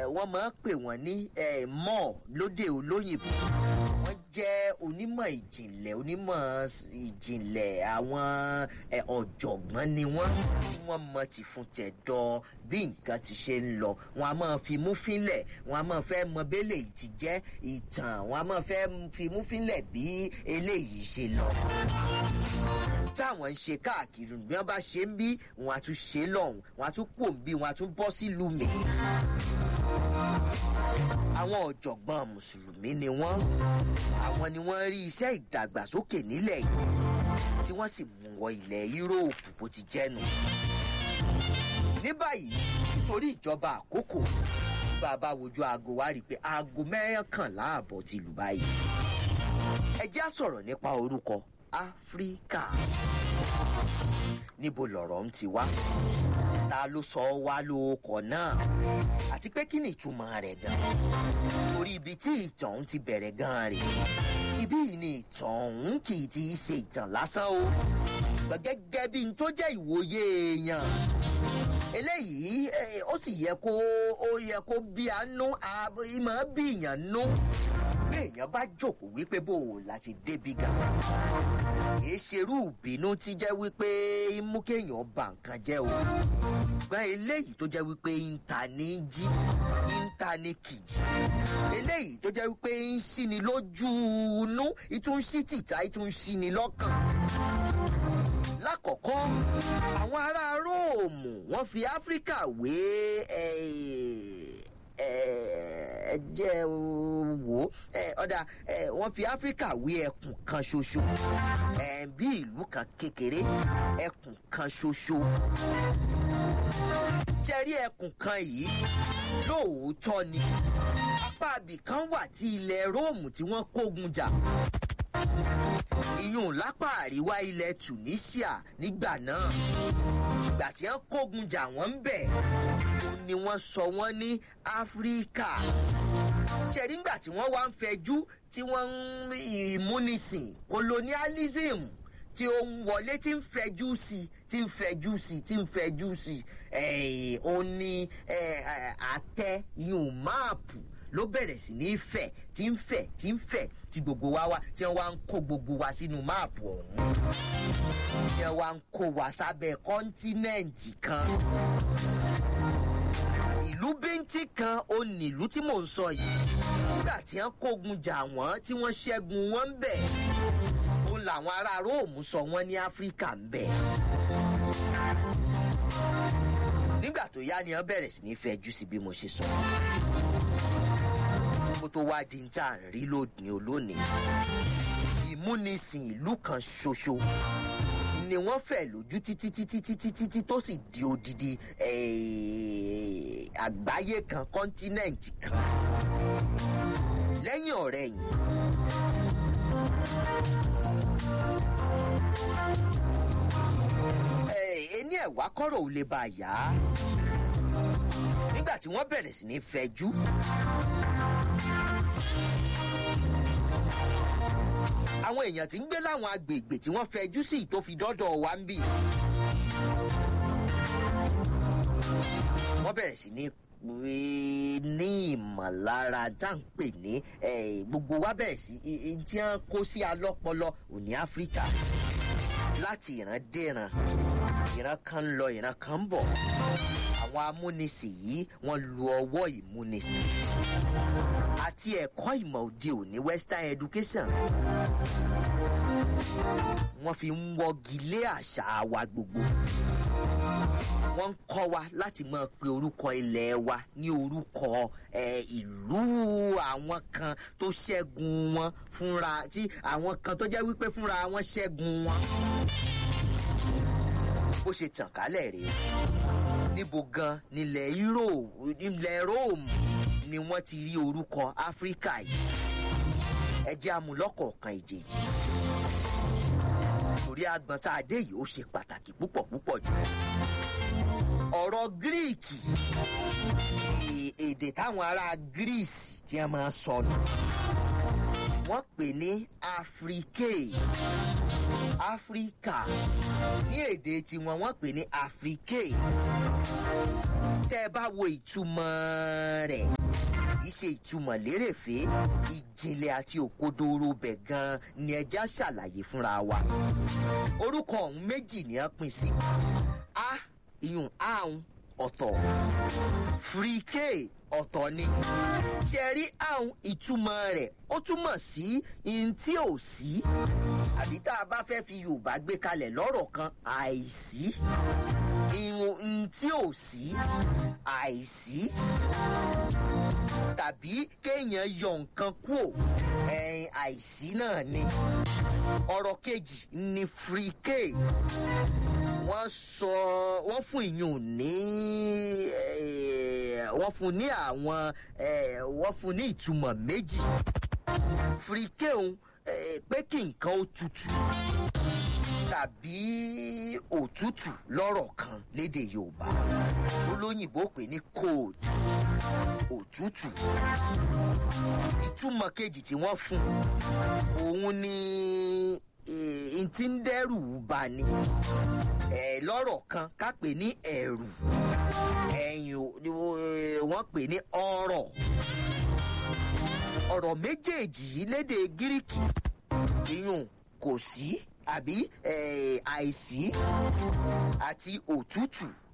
wọ́n máa ń pè wọ́n ní eh, mọ́ lóde olóyìnbó wọ́n jẹ́ onímọ̀ ìjìnlẹ̀ onímọ̀ s- ìjìnlẹ̀ àwọn eh, ọ̀jọ̀gbọ́n ni wọ́n tí wọ́n mọ ti fún tẹ̀dọ̀ bí nǹkan ti ṣe ń lọ wọn a máa fi mú fínlẹ̀ wọn a máa fẹ́ mọ bẹ́lẹ̀ yìí ti jẹ́ ìtàn wọn a máa fẹ́ fi mú fínlẹ̀ bí eléyìí ṣe lọ táwọn ń ṣe káàkiri bí wọn bá ṣe ń bí wọn á tún ṣe lọhùnún wọn á tún pò ń bí wọn á tún bọ sílùú mi. àwọn ọ̀jọ̀gbọ́n mùsùlùmí ni wọ́n àwọn ni wọ́n rí iṣẹ́ ìdàgbàsókè nílẹ̀ yìí tí wọ́n sì mú wọ ilẹ̀ yúróòpù bó ti jẹ́nu. ní báyìí nítorí ìjọba àkókò bàbá wojú aago wa rí i pé aago mẹ́kànlá àbọ̀ ti lù báyìí. ẹ jẹ́ á sọ̀rọ̀ nípa orúkọ áfíríkà níbo lọ̀rọ̀ ń ti wá ta ló sọ wá lóòkọ̀ náà àti pé kí ni ìtumọ̀ rẹ̀ gan torí ibi tí ìtàn ń ti bẹ̀rẹ̀ gan rè ibí yìí ni ìtàn ọ̀hún kì í ti ṣe ìtàn lásán o ṣùgbọ́n gẹ́gẹ́ bí n tó jẹ́ ìwòye èèyàn eléyìí eh, ó sì yẹ kó ó yẹ kó bí a nú a- ìmọ̀ bí èèyàn nú bí èèyàn bá jókòó wípé bó o la ṣe débi gan kì í ṣerú ìbínú tí jẹ́ wípé ń mú kéèyàn ba nǹkan jẹ́ o ṣùgbọ́n eléyìí tó jẹ́ wípé ń ta ní jí ń ta ní kìjì eléyìí tó jẹ́ wípé ń ṣíni lójú inú ìtún ṣí tìta ìtún ṣíni lọ́kàn lákọ̀ọ́kọ́ àwọn ará róòmù wọ́n fi áfíríkà wé eh, eh, jẹ́ wò ó eh, ọ̀dà eh, wọ́n fi áfíríkà wé ẹkùn kan ṣoṣo eh, bí ìlú kan kékeré ẹkùn kan ṣoṣo ṣe rí ẹkùn kan yìí lóòótọ́ ni apá ibì kan wà tí ilẹ̀ róòmù tí wọ́n kógun jà ìyún lápá àríwá ilẹ̀ tunisia nígbà náà ìgbà tí wọ́n kógun jà wọ́n ń bẹ̀ òun ni wọ́n sọ wọ́n ní áfíríkà ṣẹ̀rí ńgbà tí wọ́n wá ń fẹjú tí wọ́n ń ìmúnisìn colonialism tí ó ń wọlé tí ń fẹjú sí i tí ń fẹjú sí i tí ń fẹjú sí i ó ní eh, eh, àtẹ ìyún máàpù ló bẹ̀rẹ̀ sí ní fẹ̀ tí ń fẹ̀ tí ń fẹ̀ tí gbogbo wa wá tí wọ́n wá ń kó gbogbo wa sínú máàpù ọ̀hún tí wọ́n wá ń kó wa sábẹ́ kọ́ńtínẹ́ǹtì kan ìlú bíntín kan ó nílùú tí mò ń sọ yìí nígbà tí wọ́n kógun jà wọ́n tí wọ́n ṣẹ́gun wọn ń bẹ̀ òun làwọn ará róòmù sọ wọ́n ní áfíríkà ń bẹ̀ nígbà tó yá ni wọ́n bẹ̀rẹ̀ sí ní fẹjú sí bí mo ṣe sọ kó tó wá di ní tá à ń rí lónìí olónìí ìmúnisìn ìlú kan ṣoṣo ni wọ́n fẹ̀ lójú títí títí títí títí tó sì di odidi eh, àgbáyé kan kọ́ńtínẹ̀ǹtì kan lẹ́yìn ọ̀rẹ́ yìí. ení ẹ̀wá kọ́rọ̀ ò lè bá a yá nígbà tí wọ́n bẹ̀rẹ̀ sí ní fẹjú. àwọn èèyàn tí ń gbé láwọn agbègbè tí wọ́n fẹjú sí tó fi dọ́dọ̀ wa ń bì. wọ́n bẹ̀rẹ̀ sí ní pé ní ìmọ̀lára tá à ń pè ní eh, gbogbo wa bẹ̀rẹ̀ sí i- i- tí wọ́n kó sí alọ́pọlọ òní áfíríkà láti ìran dé ìran ìran kan ń lọ ìran kan ń bọ̀ àwọn amúnisìn yìí wọ́n lu ọwọ́ ìmúnisìn àti ẹ̀kọ́ ìmọ̀ òde òní western education wọ́n fi ń wọ́gi lé àṣà wa gbogbo wọ́n ń kọ́ wa láti máa pe orúkọ ilẹ̀ wa ní orúkọ eh, ìlú àwọn kan tó ṣẹ́gun wọn fúnra tí àwọn kan tó jẹ́ wípé fúnra wọn ṣẹ́gun wọn bó ṣe tàn kálẹ̀ rèé níbo gan nílẹ̀ Europe nílẹ̀ Rome ni wọ́n ti rí orúkọ Áfíríkà yìí ẹ jẹ́ amúlọ́kọ̀ọ̀kan ìjèjì torí agbọ̀n tá a dé yìí ó ṣe pàtàkì púpọ̀ púpọ̀ jù ọ̀rọ̀ gíríìkì e- èdè táwọn ará Greece tí wọ́n máa ń sọ nù wọ́n pè ní Afrique Áfíríkà ní èdè tiwọn wọ́n pè ní Afrique tẹ́ ẹ bá wo ìtumọ̀ rẹ̀ í ṣe ìtumọ̀ lérèfé ìjìnlẹ̀ àti òkodoro bẹ̀ gan ni ẹja ṣàlàyé fúnra wa orúkọ ọ̀hún méjì ni wọ́n pín sí a ìyún ahun ọ̀tọ̀ frike ọ̀tọ̀ ni ṣe rí ahun ìtumọ̀ rẹ̀ ó túmọ̀ sí ihun tí ò sí àbí tá a bá fẹ́ fi yorùbá gbé kalẹ̀ lọ́rọ̀ kan àìsí ihun tí ò sí àìsí tàbí kéèyàn yọ nǹkan kúò ẹ̀yìn àìsí náà ni ọ̀rọ̀ kejì ni frike wọ́n sọ wọ́n fún ìyún ní wọ́n fún ní àwọn wọ́n fún ní ìtumọ̀ méjì frike òun pé kí nǹkan ó tutù tàbí òtútù lọ́rọ̀ kan lédè yorùbá olóyìnbó pè ní cold òtútù ìtumọ̀ kejì tí wọ́n fún òun ni n ti ń dẹ́rù bà ni lọ́rọ̀ kan ká pè ní ẹ̀rù ẹ̀yìn wọ́n pè ní ọ̀rọ̀ ọ̀rọ̀ méjèèjì yìí lédè gíríkì ìyún kò sí àbí àìsí àti òtútù